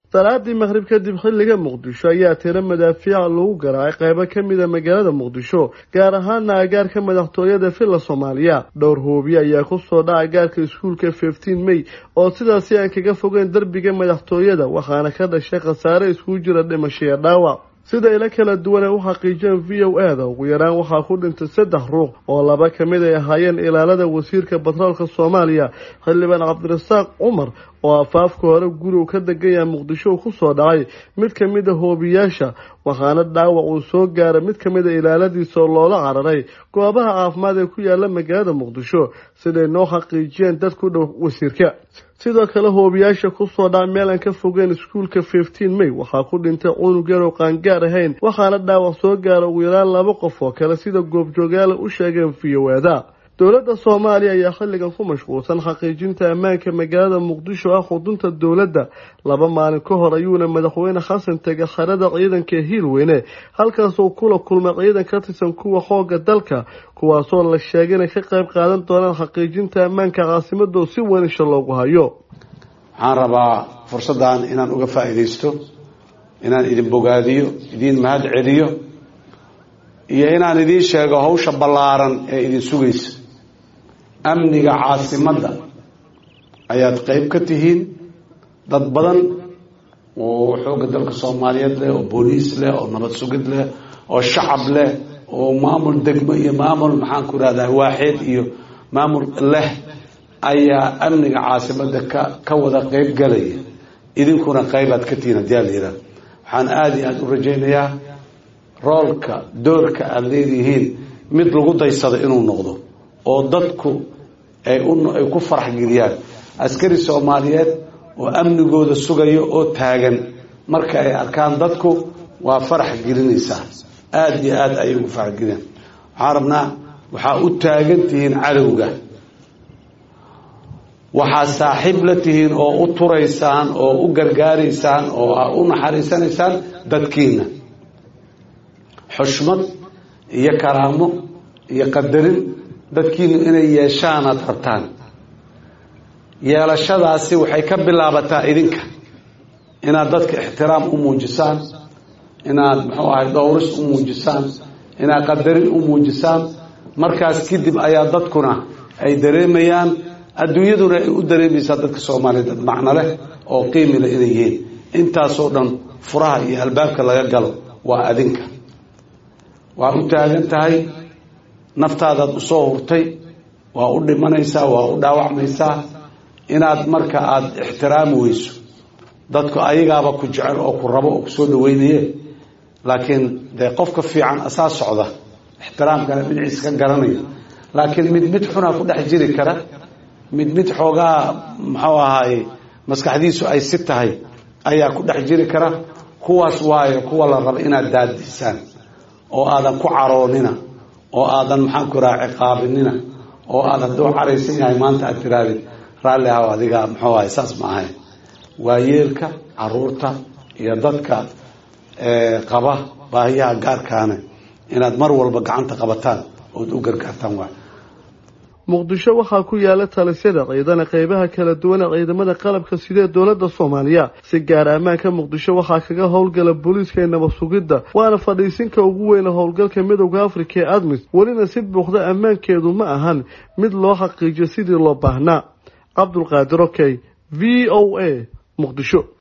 salaadii maqhrib kadib xilliga muqdisho ayaa tiro madaafiica lagu garaacay qaybo ka mida magaalada muqdisho gaar ahaana agaarka madaxtooyada villa soomaaliya dhowr hoobiye ayaa kusoo dhaca agaarka iskuulka fifteen may oo sidaasi aan kaga fogeyn derbiga madaxtooyada waxaana ka dhashay khasaare iskugu jira dhimasho iyo dhaawac sida ilo kala duwan ay u xaqiijeen v o a da ugu yaraan waxaa ku dhintay saddex ruux oo laba ka mid ay ahaayeen ilaalada wasiirka batroolka soomaaliya xildhibaan cabdirasaaq cumar oo afaafka hore gurigu ka deganya muqdisho uu kusoo dhacay mid ka mid a hoobiyaasha waxaana dhaawac uu soo gaaray mid ka mid a ilaaladiisa oo loola cararay goobaha caafimaad ee ku yaala magaalada muqdisho siday noo xaqiijiyeen dad ku dhow wasiirka sidoo kale hoobiyaasha kusoo dhaca meel aan ka fogeen iskuulka fifteen may waxaa ku dhintay cunug yar oo qaangaar ahayn waxaana dhaawac soo gaara ugu yaraan laba qof oo kale sida goobjoogaala u sheegeen v o ada dowladda soomaaliya ayaa xilligan ku mashquulsan xaqiijinta ammaanka magaalada muqdisho ah xudunta dowladda laba maalin ka hor ayuuna madaxweyne xasan tegay xerada ciidanka ee hiilweyne halkaasoo kula kulmay ciidan ka tirsan kuwa xooga dalka kuwaasoo la sheegay inay ka qayb qaadan doonaan xaqiijinta ammaanka caasimadoo si weyn isha loogu hayo waxaan rabaa fursaddan inaan uga faa'iidaysto inaan idin bogaadiyo idiin mahad celiyo iyo inaan idiin sheego hawsha ballaaran ee idin sugaysa amniga caasimadda ayaad qeyb ka tihiin dad badan oo xoogga dalka soomaaliyeed leh oo booliis leh oo nabad sugid leh oo shacab leh oo maamul degmo iyo maamul maxaan ku rahdaa waaxeed iyo maamul leh ayaa amniga caasimadda ka ka wada qeyb galaya idinkuna qeybaad ka tihiin haddii ala yidhaha waxaan aada iyo aada u rajaynayaa roolka doorka aada leedihiin mid lagu daysado inuu noqdo oo dadku ay ay ku farax geliyaan askari soomaaliyeed oo amnigooda sugayo oo taagan marka ay arkaan dadku waa farax gelinaysaa aada iyo aada ayay ugu farax geliyaan waxaan rabnaa waxaa u taagan tihiin cadowga waxaa saaxiib la tihiin oo u turaysaan oo u gargaaraysaan oo u naxariisanaysaan dadkiina xushmad iyo karaamo iyo qadarin dadkiinu inay yeeshaanaad rabtaan yeelashadaasi waxay ka bilaabataa idinka inaad dadka ixtiraam u muujisaan inaad muxuu ahay dhowris u muujisaan inaad qadarin u muujisaan markaas kadib ayaa dadkuna ay dareemayaan adduunyaduna ay u dareemaysaa dadka soomaaliya dad macno leh oo qiimi leh inay yihiin intaasoo dhan furaha iyo albaabka laga galo waa adinka waa u taagan tahay naftaadaad usoo hurtay waa u dhimanaysaa waa u dhaawacmaysaa inaad marka aada ixtiraami weyso dadku ayagaaba ku jecel oo ku rabo oo kusoo dhaweynaye laakiin dee qofka fiican asaa socda ixtiraamkana dhinaciisa ka garanaya laakiin mid mid xunaa ku dhex jiri kara mid mid xoogaa muxuu ahaaye maskaxdiisu ay si tahay ayaa ku dhex jiri kara kuwaas waayo kuwa la rabo inaad daadisaan oo aadan ku caroonina oo aadan maxaan ku raha ciqaabinina oo aad hadduu caraysan yahay maanta aad tiraadid raalli ahaw adiga muxuu ahay saas ma ahayn waa yeelka caruurta iyo dadka qaba baahiyaha gaarkaana inaad mar walba gacanta qabataan ood u gargaartaan waay muqdisho waxaa ku yaala talisyada ciidana qeybaha kala duwan ee ciidamada qalabka sidee dowladda soomaaliya si gaara ammaanka muqdisho waxaa kaga howlgala booliiska ee nabad sugidda waana fadhiisinka ugu weyna howlgalka midowda afrika ee admis welina si buuxda ammaankeedu ma ahan mid loo xaqiijiyo sidii loo baahnaa cabdulqaadir okey v o a muqdisho